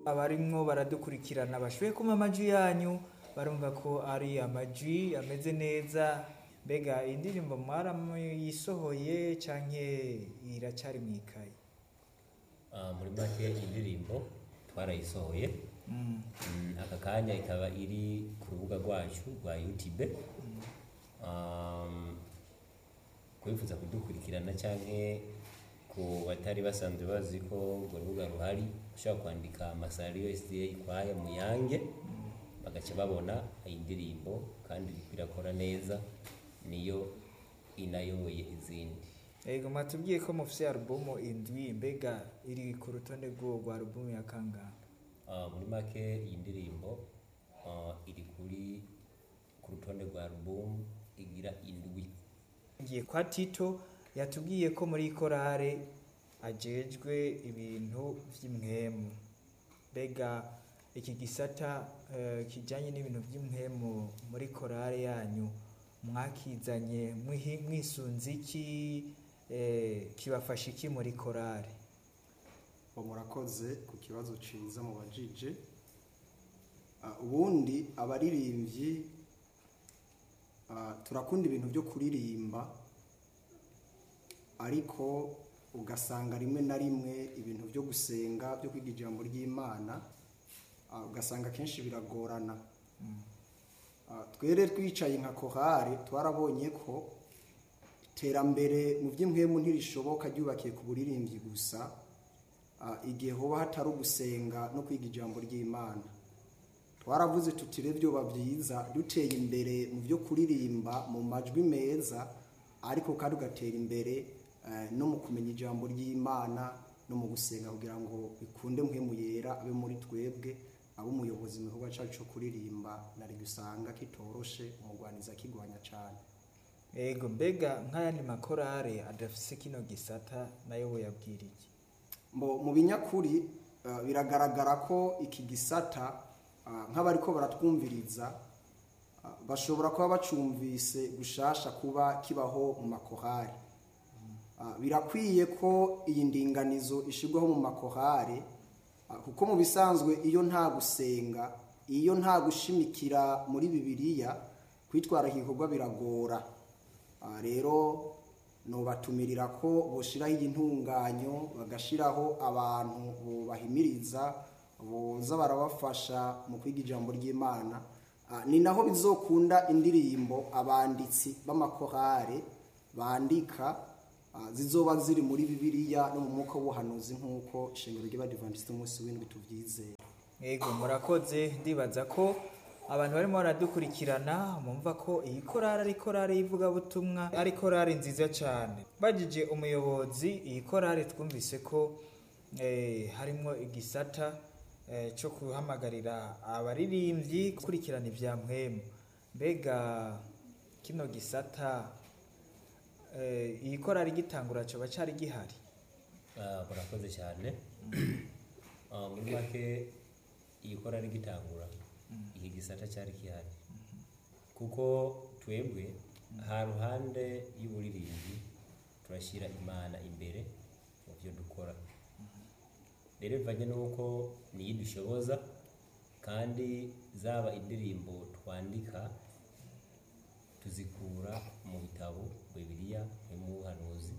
abarimwo baradukurikirana bashoboye kumva amajwi yanyu barumva ko ari amajwi ameze neza mbega indirimbo mwarayisohoye canke iracari mwikaye Ah, muri make indirimbo twarayisohoye Mm. Mm, aka kanya ikaba iri ku rubuga rwacu rwa youtube Um, kwifuza kudukurikirana canke ku batari basanzwe bazi ko urwo rubuga ruhari ushobora kwandika amasariyo sda kwaya muyange bagaca babona iyi ndirimbo kandi iriko irakora neza niyo inayoboye izindi Ego mwatubwiye ko mufise alubumu indwi mbega iri ku rutonde rw'uwo rwa alubumu ya kangahe Ah, muri make iyi ndirimbo ah, iri kuri ku rutonde rwa album igira indwi ngiye kwa tito yatubwiye ko muri korale ajejwe ibintu vy'imwemu mbega iki gisata eh, kijanye n'ibintu vy'imwemu muri korale yanyu mwakizanye mwihi- mwisunze iki eh, kibafasha iki muri korale Bo murakoze ku kibazo ciza mubajije Ah, ubundi abaririmbyi ah, turakunda ibintu byo kuririmba ariko ugasanga rimwe na rimwe ibintu byo gusenga byo kwiga ijambo ry'imana ah, ugasanga kenshi biragorana Ah, twere twicaye nka kohari twarabonye ko iterambere mu by'impwemu ntirishoboka ryubakiye ku buririmbyi gusa Ah, igihe hoba hatari ugusenga no kwiga ijambo ry'imana twaravuze tuti rero byoba byiza duteye imbere mu byo kuririmba mu majwi meza ariko kandi ugatera imbere eh, no mu kumenya ijambo ry'imana no mu gusenga kugira ngo bikunde mpwemu yera abe muri twebwe abe umuyobozi mu gikorwa cyacu cyo kuririmba nari gusanga kitoroshe umugwaniza akigwanya cyane ego mbega nk'ayandi makorale adafise kino gisata nayo woyabwira iki Mbo- mu binyakuri eh, biragaragara ko iki gisata ah, nk'abariko baratwumviriza ah, bashobora kuba bacumvise gushasha kuba kibaho mu makohari Ah, birakwiye ko iyi ndinganizo ishirwaho mu makohari ah, kuko mu bisanzwe iyo nta gusenga iyo nta gushimikira muri bibiliya kwitwara iki gikorwa biragora Ah, rero nobatumirira ko boshiraho iyi ntunganyo bagashiraho abantu bobahimiriza boza barabafasha mu kwiga ijambo ry'imana Ah, ni naho bizokunda indirimbo abanditsi b'amakorale bandika ah, zizoba ziri muri bibiliya no mu mwuka w'ubuhanuzi nk'uko ishengero ry'abadivantisite umunsi w'indwi tuvyizera ego murakoze ndibaza ko abantu barimo baradukurikirana mumva ko iyi korari ari korari y'ivugabutumwa ari korari nziza cyane bagije umuyobozi iyi korari twumvise ko eh, harimo igisata eh, cyo guhamagarira abaririmbyi gukurikirana ibya mpwemu mbega kino gisata eh, iyi korari gitangura coba cari gihari Ah, murakoze cyane Ah, muri make iyi korari gitangura iki gisata cyari gihari kuko twebwe ha ruhande y'uburirimbi turashyira imana imbere mu byo dukora rero bivanye n'uko niyo dushoboza kandi zaba indirimbo twandika tuzikura mu bitabo bibiliya no mu buhanuzi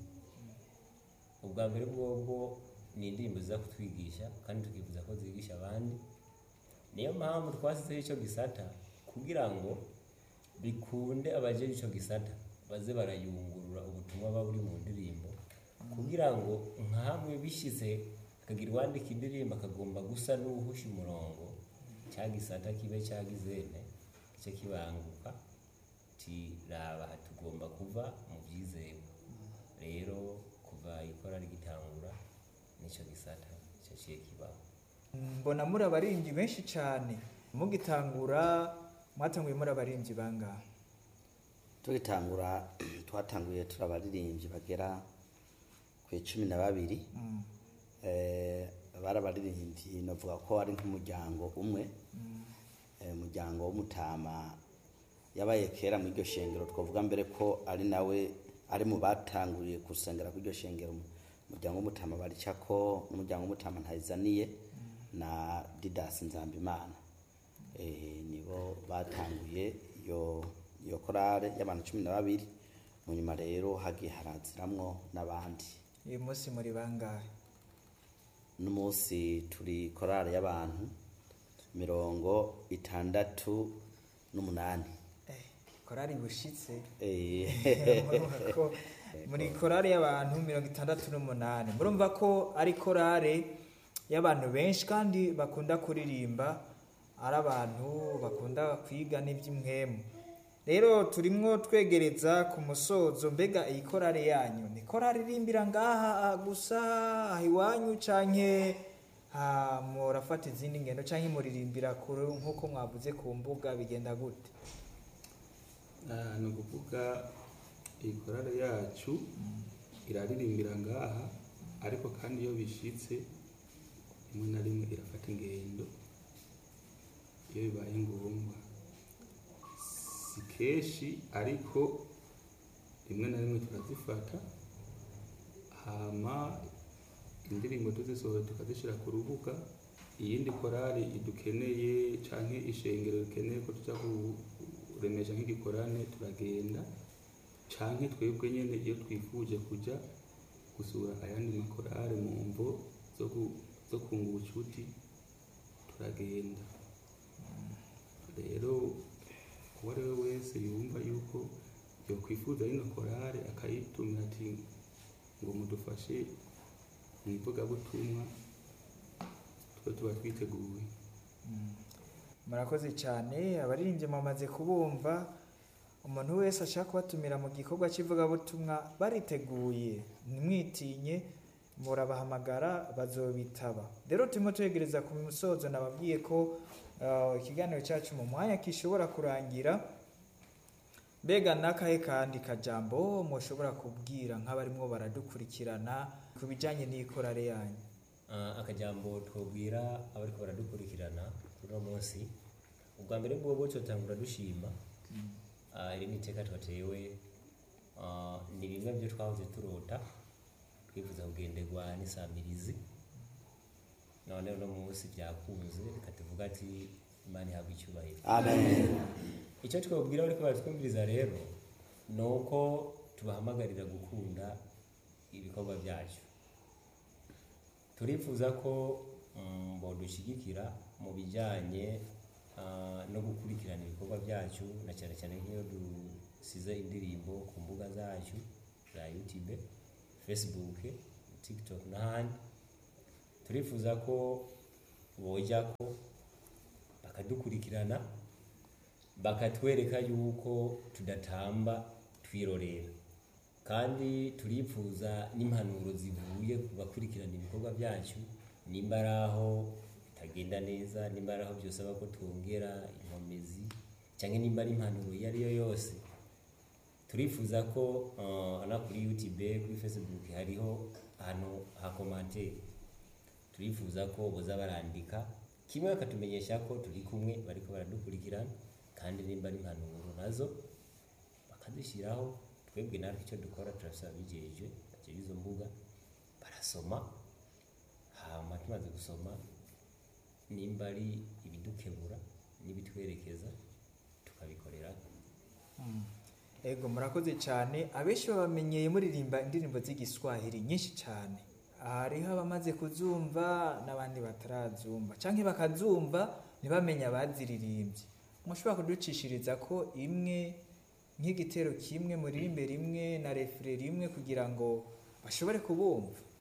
ubwa mbere bwobwo ni indirimbo ziza kutwigisha kandi tukifuza ko zigisha abandi niyo mpamvu twasizeho icyo gisata kugira ngo bikunde abajeje icyo gisata baze barayungurura ubutumwa buba buri mu ndirimbo kugira ngo nka hamwe bishyize akagira uwandika indirimbo akagomba gusa n'uwuhusha umurongo cya gisata kibe cyagizene icyo kibanguka tiraba aha tugomba kuva mu byizewe rero kuva ikora rigitangura nicyo gisata cyaciye kibaho mbona muri abaririmbyi benshi cyane mugitangura mwatanguye muri abaririmbyi bangahe tugitangura twatanguye turi abaririmbyi bagera ku icumi na babiri Mm, Eh, bari abaririmbyi navuga ko ari nk'umuryango umwe Eh, umuryango w'umutama yabaye kera muri iryo shengero twavuga mbere ko ari nawe ari mu batanguriye gusengera kuri iryo shengero umuryango w'umutama baricako n'umuryango w'umutama ntayizaniye na Didas Nzambimana eh, nibo batanguye iyo iyo korale y'abantu cumi na babiri mu nyuma rero hagiye haraziramwo n'abandi uyu munsi muri bangahe n'umunsi turi korale y'abantu mirongo itandatu n'umunani Eh, korari bushitse Eh, Murumva ko muri korari y'abantu mirongo itandatu n'umunani murumva ko ari korari y'abantu benshi kandi bakunda kuririmba ari abantu bakunda kwiga n'iby'imwemu rero turimwo twegereza ku musozo mbega iyi korari yanyu ni korari irimbira ngaha gusa aha iwanyu canke ha, murafata izindi ngendo canke muririmbira kure nk'uko mwavuze ku mbuga bigenda gute Ah, ni ukuvuga iyi korale yacu iraririmbira ngaha ariko kandi iyo bishitse rimwe na rimwe irafata ingendo iyo bibaye ngombwa si kenshi ariko rimwe na rimwe turazifata hama indirimbo tuzisohora tukazishyira ku rubuga iyindi korali idukeneye canke ishengero rikeneye ko tuja kuremesha nk'igikorane turagenda canke twebwe nyene iyo twifuje kuja gusura ayandi makorale mu mvo zo gu- zo kunga ubucuti turagenda rero uwo ari we wese yumva yuko yokwifuza rino korale akayitumira ati ngo mudufashe mu ivugabutumwa twe tuba twiteguye murakoze cyane abaririmbyi mwamaze kubumva umuntu wese ashaka kubatumira mu gikorwa cy'ivugabutumwa bariteguye ntimwitinye murabahamagara bazobitaba rero turimo twegereza ku musozo nababwiye ko uh, ikiganiro cyacu mu mwanya gishobora kurangira mbega n'akahe kandi kajambo mushobora kubwira nk'abarimwo baradukurikirana ku bijyanye n'ikorare yanyu Ah, akajambo twobwira abariko baradukurikirana kuri uno munsi ubwa mbere bwobo cotangura dushima Ah, iri ni iteka twatewe Ah, ni bimwe byo twahoze turota twifuza kugenderwa n'isamirizi none uno munsi byakunze reka tuvuga ati imana ihabwa icyubahiro amen icyo twabwira bariko baratwumviriza rero ni uko tubahamagarira gukunda ibikorwa byacu turifuza ko mm, bodushyigikira mu bijyanye ah, no gukurikirana ibikorwa byacu na cyane cyane nk'iyo dusize indirimbo ku mbuga zacu za youtube facebook tiktok n'ahandi turifuza ko bojya ko bakadukurikirana bakatwereka yuko tudatamba twirorera kandi turifuza n'impanuro zivuye ku bakurikirana ibikorwa byacu nimba ari aho bitagenda neza nimba ari aho byosaba ko twongera inkomezi cyangwa nimba ari impanuro iyo ari yo yose turifuza ko uh, na kuri youtube kuri facebook hariho ahantu ha komantere turifuza ko boza barandika kimwe bakatumenyesha ko turi kumwe bariko baradukurikirana kandi nimba ari impanuro nazo bakazishyiraho twebwe natwe icyo dukora turasaba bigejeje bakira izo mbuga barasoma hama tumaze gusoma nimba ari ibidukebura n'ibitwerekeza tukabikorera ego murakoze cyane abenshi babamenyeye muririmba indirimbo z'igiswahili nyinshi cyane hariho abamaze kuzumva n'abandi batarazumva cyangwa bakazumva ntibamenye abaziririmbye mushobora kuducishiriza ko imwe nk'igitero kimwe muririmbe rimwe na refure rimwe kugira ngo bashobore kubumva